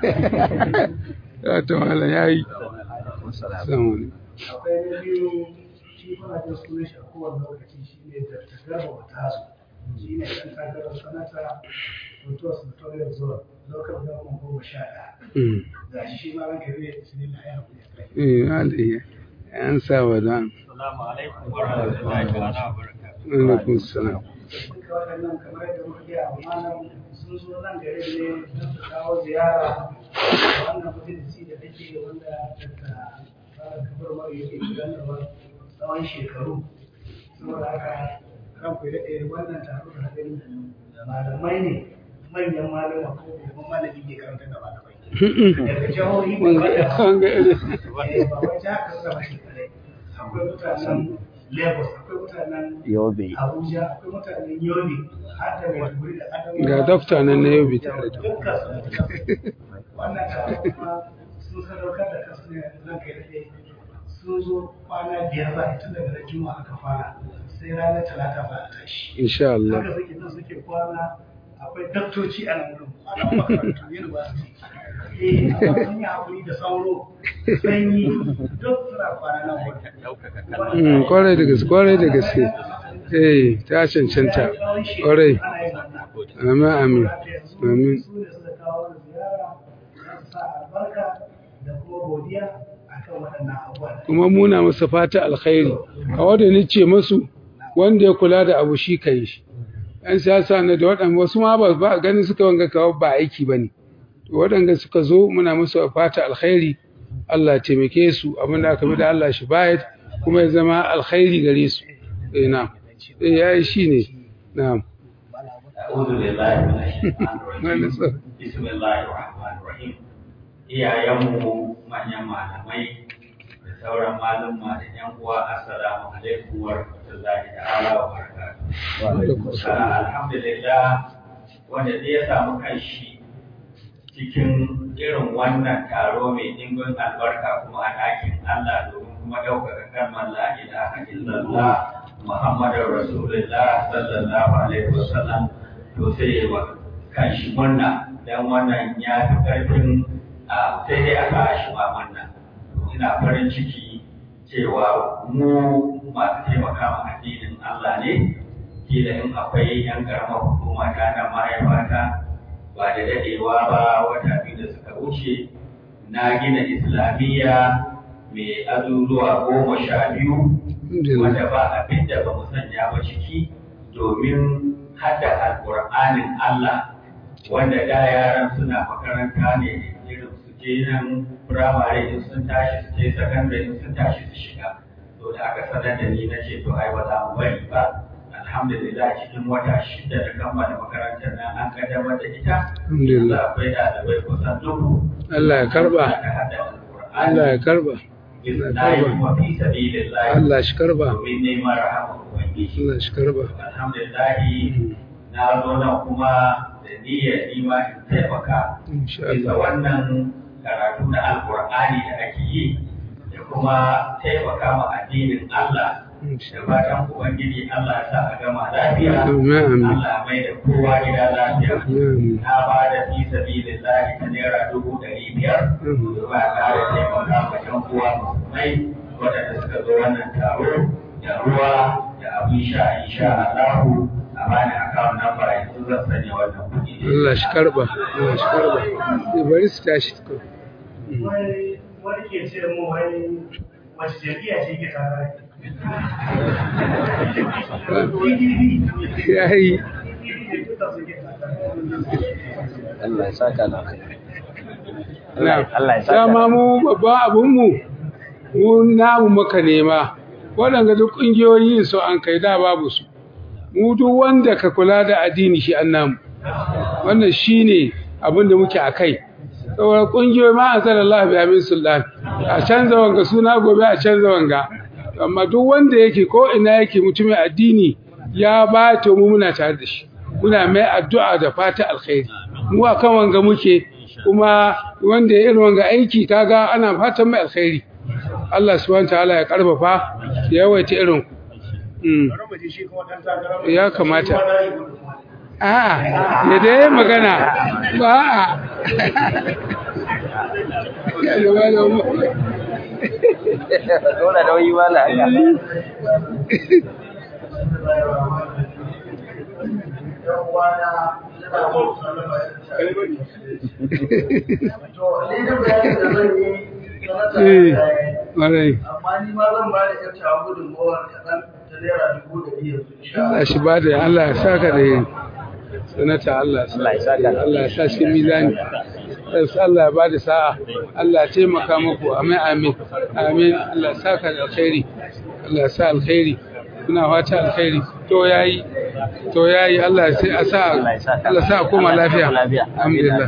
ya ta wala yayi assalamu alaikum akwai na biyu shi kuna jin sunan shi a kowane lokaci shi ne da tagarba wata su shi ne dan takarar sanata futuwa senatorial zone local government goma sha ɗaya Mm. ga shi shi ma ranka zai bismillah ya haƙuri a kai eh alayya an sa wa dan Assalamu alaikum wa rahmatullahi ta'ala wa barakatuh. alaikum salam duka waɗannan kamar yadda muka gaya wa malam sun zo nan gare ne don su kawo ziyara a wannan majalisi da take wanda daga fara kabar mara yake gudanarwa tsawon shekaru saboda haka ran ku daɗe wannan taro da hadin malamai ne manyan malama ko babban malami ke karanta da malamai daga jihohi an ga irin eh, ba wai jihar Katsina ba shi kadai akwai mutanen Lagos akwai mutanen Yobe. Abuja akwai mutanen Yobe har da Maiduguri da Adamawa ga dokta nan na yau bi tare da dukkan su wannan taro kuma sun sadaukar da kansu ne zan kai daɗe sun zo kwana biyar za a yi tun daga ran juma'a aka fara sai ranar talata za a tashi insha Allah haka suke nan suke kwana akwai daktoci a nan wurin kwanan makarantu university eh amma sun yi hakuri da sauro sanyi duk suna kwana nan wurin Mm, kwarai da gaske kwarai da gaske eh ta cancanta kwarai amin amin amin su ne suka kawo da ziyara za su sa albarka da kuma godiya akan waɗannan abubuwa da kuma muna masa fata alkhairi a wanda ni ce masu wanda ya kula da abu shi kai shi yan siyasa na da waɗanda wasu ma ba ba ganin suka wanga kawo ba aiki ba ne waɗanda suka zo muna musu fata alkhairi Allah ya taimake su abin da aka bi da Allah shi bayar kuma ya zama alkhairi gare su eh na eh yayi shine na'am A'udhu billahi minash shaitanir Wani rajim. tsoro. Bismillahir rahmanir rahim. Iyayenmu manyan malamai da sauran malumma da ƴan uwa assalamu alaikum wa rahmatullahi ta'ala wa barakatuh. Ah, Alhamdulillah wanda zai ya samu kanshi cikin irin wannan taro mai ɗimbin albarka kuma a ɗakin Allah domin kuma ɗaukaka kalmar la ilaha illallah Muhammadun Rasulullah sallallahu alaihi wasallam to sai ya wa kanshi murna dan wannan ya fi ƙarfin a sai dai aka shi ma wannan ina farin ciki cewa mu masu taimaka ma addinin Allah ne kila in akwai yan karamar hukuma ta nan mahaifata ba da dadewa ba wata biyu da suka wuce na gina islamiyya mai azuzuwa goma sha biyu wanda ba abin da ba mu sanya ba ciki domin hada alƙur'anin Allah wanda da yaran suna makaranta ne irin su je nan firamare in sun tashi su je sakandare in sun tashi su shiga to da aka sanar da ni na ce to ai ba za mu bari ba alhamdulillah cikin wata shida da kammala makarantar nan an kaddamar da ita Alhamdulillah. yanzu akwai ɗalibai kusan dubu Allah ya karba da hada alƙur'ani Allah ya karba na yi kuma fi sabilillah Allah shi karba domin neman rahama ubangiji Allah shi karba alhamdulillahi na zo nan kuma da niyyar nima in taimaka insha bisa Allah wannan karatu na alkur'ani da ake yi da kuma taimaka ma addinin Allah da fatan ubangiji Allah ya sa a gama lafiya Amin, amin. Allah mai da kowa gida lafiya Amin. na ba da fi sabilillahi ta naira dubu ɗari biyar ba ƙara taimaka ma ƴan uwa musulmai waɗanda suka zo wannan taro da ruwa da abin sha insha Allahu a bani akawun nan ba yanzu zan sanya wannan kuɗi Allah shi karba Allah shi karba Eh, bari su tashi tukun. wani wani ke ce mu wai wace jam'iyya ce ke tare PDP ya yi PDP da duka suke tare Allah ya saka da kai na Allah ya saka dama mu babban abinmu mu namu muka nema waɗanda duk ƙungiyoyi su an kai da babu su mu duk wanda ka kula da addini shi an namu wannan shi ne abin da muke a kai saboda ƙungiyoyi ma an zara Allah bi amin sultan a canza wanga suna gobe a canza wanga amma duk wanda yake ko ina yake mutumin addini ya ba to mu muna tare da shi muna mai addu'a da fata alkhairi mu akan wanga muke kuma wanda ya irin wanga aiki kaga ana fatan mai alkhairi Allah subhanahu wataala ya karfafa ya yawaita irin ku Mm. bari mu ji shi kuma dan takarar Ya kamata. Shi ma na yi gudu. a'a ya dai magana ba a'a ya gaba da mu dole da wani wala haka Yan uwana, ina muku sallama irin ta. To, ni da bayanin da zan yi, sanata eh ya yi. warai amma ni ma zan ba da ƴan tawa gudunmawar kaɗan ta naira dubu da biyu yanzu insha Allah. Allah shi ba da Allah ya saka da yin sanata Allah ya Allah ya saka da Allah ya sa shi mizani sai Allah ya ba da sa'a Allah ya taimaka muku amin amin amin Allah ya saka da alkhairi Allah ya sa alkhairi kuna fata alkhairi to yayi to yayi Allah sai a sa Allah ya saka. Allah ya sa a koma Allah ya lafiya koma lafiya. alhamdulillah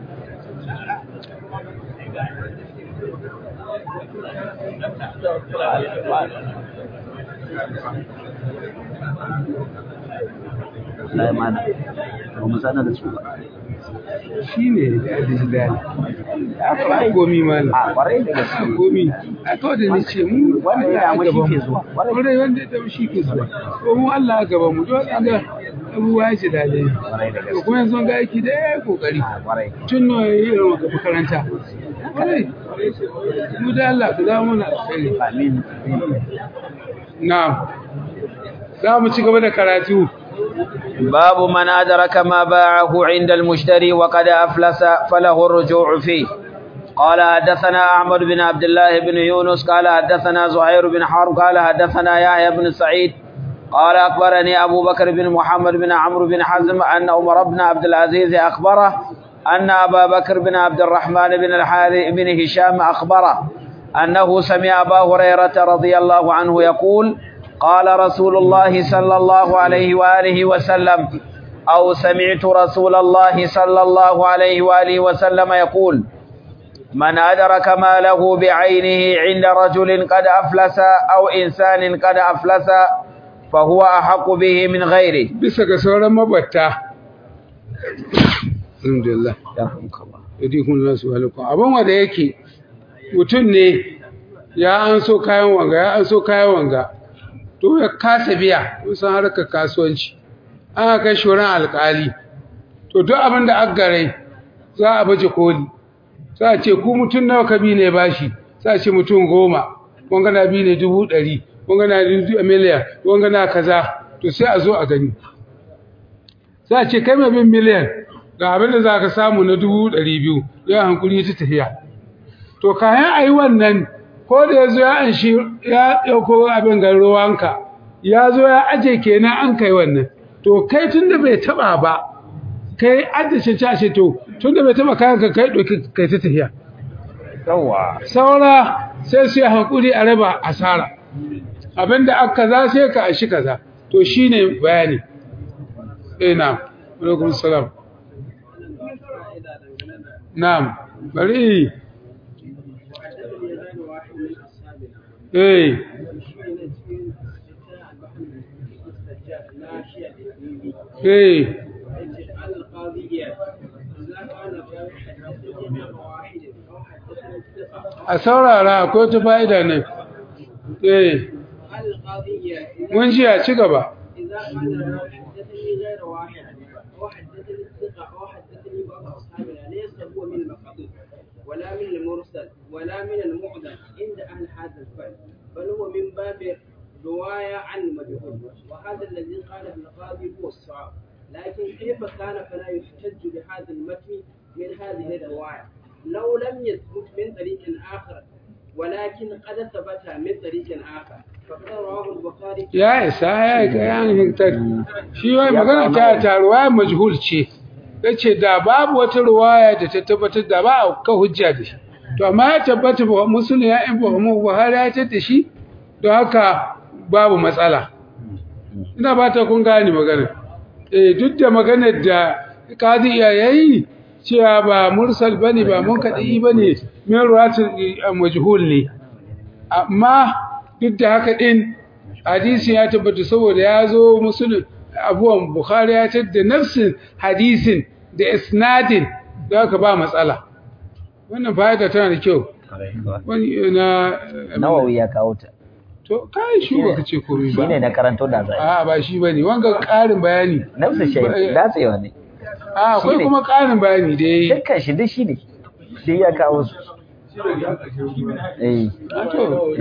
Allah ya mana ba mu sanar da su ba shine da digital ya gomi mana a kwarai da gaske gomi a to da nace mu Wanda ya damu shi ke zuwa. kwarai wanda ya damu shi ke zuwa ko mu Allah a gaban mu don Allah abubuwa ya ce dalilai kwarai da to gaske kuma yanzu ga aiki da ya yi kokari a kwarai tun nawa ya yi irin wata makaranta kwarai mu da Allah ka zama mana alkhairi amin na za mu ci gaba da karatu باب من أدرك ما باعه عند المشتري وقد أفلس فله الرجوع فيه قال حدثنا أحمد بن عبد الله بن يونس قال حدثنا زهير بن حرب قال حدثنا يحيى بن سعيد قال أخبرني أبو بكر بن محمد بن عمرو بن حزم أن عمر بن عبد العزيز أخبره أن أبا بكر بن عبد الرحمن بن الحارث بن هشام أخبره أنه سمع أبا هريرة رضي الله عنه يقول قال رسول الله صلى الله عليه وآله وسلم أو سمعت رسول الله صلى الله عليه وآله وسلم يقول من أدرك ماله بعينه عند رجل قد أفلس أو إنسان قد أفلس فهو أحق به من غيره bisa ga sauran mabatta alhamdulillah yadikun nasu alaikum abin wanda yake mutum ne ya an so kayan wanga ya an so kayan wanga to ya kasa biya kusan harkar kasuwanci an kai shi wurin alkali to duk abin da aka gare za a baje koli za a ce ku mutum nawa ka bi ne bashi za a ce mutum goma wanga na bi ne dubu ɗari wanga na dubu miliyan wanga na kaza to sai a zo a gani za a ce kai mai bin miliyan ga abin da za ka samu na dubu ɗari biyu ya hankuli ta tafiya to kayan a yi wannan ko da ya zo ya anshi ya ɗauko abin ga ruwanka ya zo ya aje kenan an kai wannan to kai tun da bai taɓa ba kai addace cashe to tun da bai taɓa kayan ka kai ɗauki kai ta tafiya yawa saura sai su yi hankuli a raba asara abinda aka za sai ka ashi kaza to shine bayani eh na'am alaikum salam na'am bari eh eh a saurara akwai ta fa'ida ne eh القاضي إذا mun ji a ci gaba إذا قال الراوي حدثني غير واحد أو حدثني الثقة أو حدثني بعض أصحابنا ليس هو من المقبول ولا من المرسل ولا من المعدل عند أهل هذا الفن بل هو من باب رواية عن المجهول وهذا الذي قاله القاضي هو الصواب لكن كيف كان فلا يحتج بهذا المتن من هذه الرواية لو لم يثبت من طريق آخر ولكن قد ثبت من طريق آخر فقد رواه البخاري ya isa ya ga yan ta shi wai magana ta ta ruwaya majhul ce yace da babu wata ruwaya da ta tabbatar da ba a ka hujja da shi to amma ya tabbata ba musulmi ya in ba mu Buhari ya tada shi don haka babu matsala ina ba ta kun gane magana eh duk da maganar da kadi ya yayi cewa ba mursal bane ba mun kadi bane min ruwatul majhul ne amma duk da haka din hadisi ya tabbata saboda ya zo musulun abuwan bukhari ya tadda nafsin hadisin da isnadin da haka ba matsala wannan fa'ida tana da kyau wani na nawawi ya kawo ta to kai shi ba kace komai ba shine na karanto da zai a ba shi bane wanga ƙarin bayani nafsu shay datsewa ne a akwai Shine. kuma ƙarin bayani da yayi dukkan shi duk shine duk ya kawo su eh a to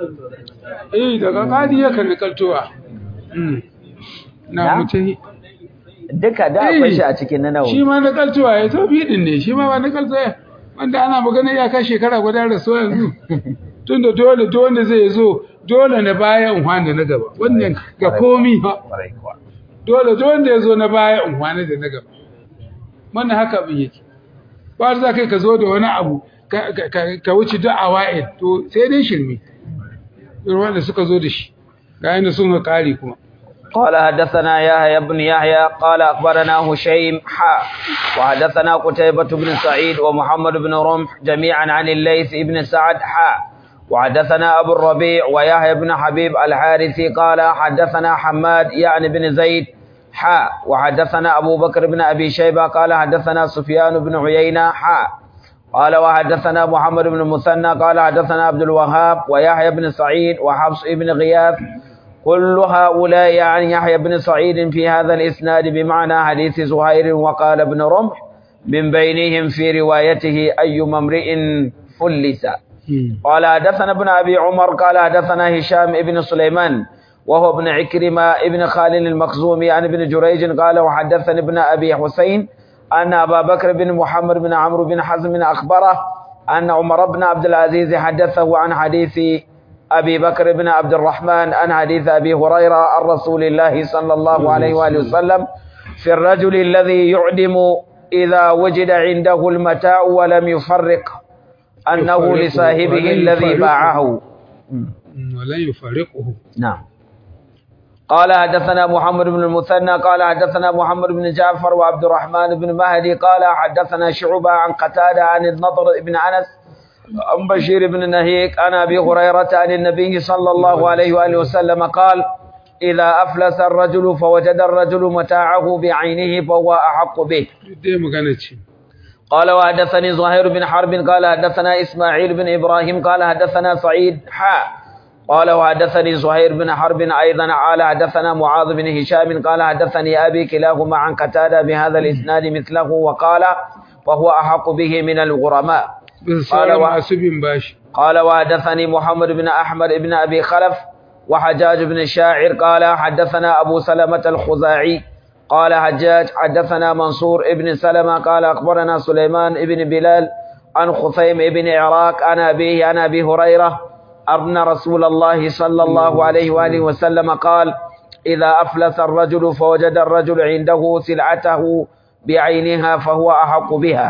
eh daga kadi ya kan nakaltowa mm na Na? mutahi duka da akwai shi a cikin na shi nawawi ma na kaltuwa ya to bidin ne shi ma ba na kaltuwa wanda ana magana ya kai shekara guda da so yanzu tunda dole dole zai zo dole na baya in da na gaba wannan ga komi fa Kwarai kuwa. dole dole ya zo na baya in da na gaba wannan haka abin yake ba za kai ka zo da wani abu ka- ka- ka ka wuce duk awa'id to sai dai shirme irin wanda suka zo da shi ga yanda sun ga kare kuma قال حدثنا يحيى بن يحيى قال أخبرنا هشيم حا وحدثنا قتيبة بن سعيد ومحمد بن رمح جميعا عن الليث بن سعد حا وحدثنا أبو الربيع ويحيى بن حبيب الحارثي قال حدثنا حماد يعني بن زيد حا وحدثنا أبو بكر بن أبي شيبة قال حدثنا سفيان بن عيينة حا قال وحدثنا محمد بن المثنى قال حدثنا عبد الوهاب ويحيى بن سعيد وحفص بن غياث كل هؤلاء عن يحيى بن سعيد في هذا الإسناد بمعنى حديث زهير وقال ابن رمح من بينهم في روايته أي امرئ فلس قال حدثنا ابن أبي عمر قال حدثنا هشام ابن سليمان وهو ابن عكرمة ابن خالد المخزومي عن ابن جريج قال وحدثني ابن أبي حسين أن أبا بكر بن محمد بن عمرو بن حزم أخبره أن عمر بن عبد العزيز حدثه عن حديث أبي بكر بن عبد الرحمن عن حديث أبي هريرة عن رسول الله صلى الله عليه وآله وسلم في الرجل الذي يعدم إذا وجد عنده المتاع ولم يفرق أنه يفرقه لصاحبه ولن الذي يفرقه. باعه ولن يفارقه نعم قال حدثنا محمد بن المثنى قال حدثنا محمد بن جعفر وعبد الرحمن بن مهدي قال حدثنا شعبة عن قتادة عن النضر بن أنس عن بشير بن نهيك عن أبي هريرة عن النبي صلى الله عليه وآله وسلم قال إذا أفلس الرجل فوجد الرجل متاعه بعينه فهو أحق به duk dai magana ce قال وحدثني زهير بن حرب قال حدثنا إسماعيل بن إبراهيم قال حدثنا سعيد حاء قال وحدثني زهير بن حرب أيضا قال حدثنا معاذ بن هشام قال حدثني أبي كلاهما عن قتادة بهذا الإسناد مثله وقال وهو أحق به من الغرماء bisa قال sauran wa- masu bin bashi قال وحدثني محمد بن أحمد بن أبي خلف وحجاج بن الشاعر قال حدثنا أبو سلمة الخزاعي قال حجاج حدثنا منصور ابن سلمة قال أخبرنا سليمان ابن بلال عن خثيم ابن عراق عن أبيه عن أبي هريرة أن رسول الله صلى الله عليه وآله وسلم قال إذا أفلس الرجل فوجد الرجل عنده سلعته بعينها فهو أحق بها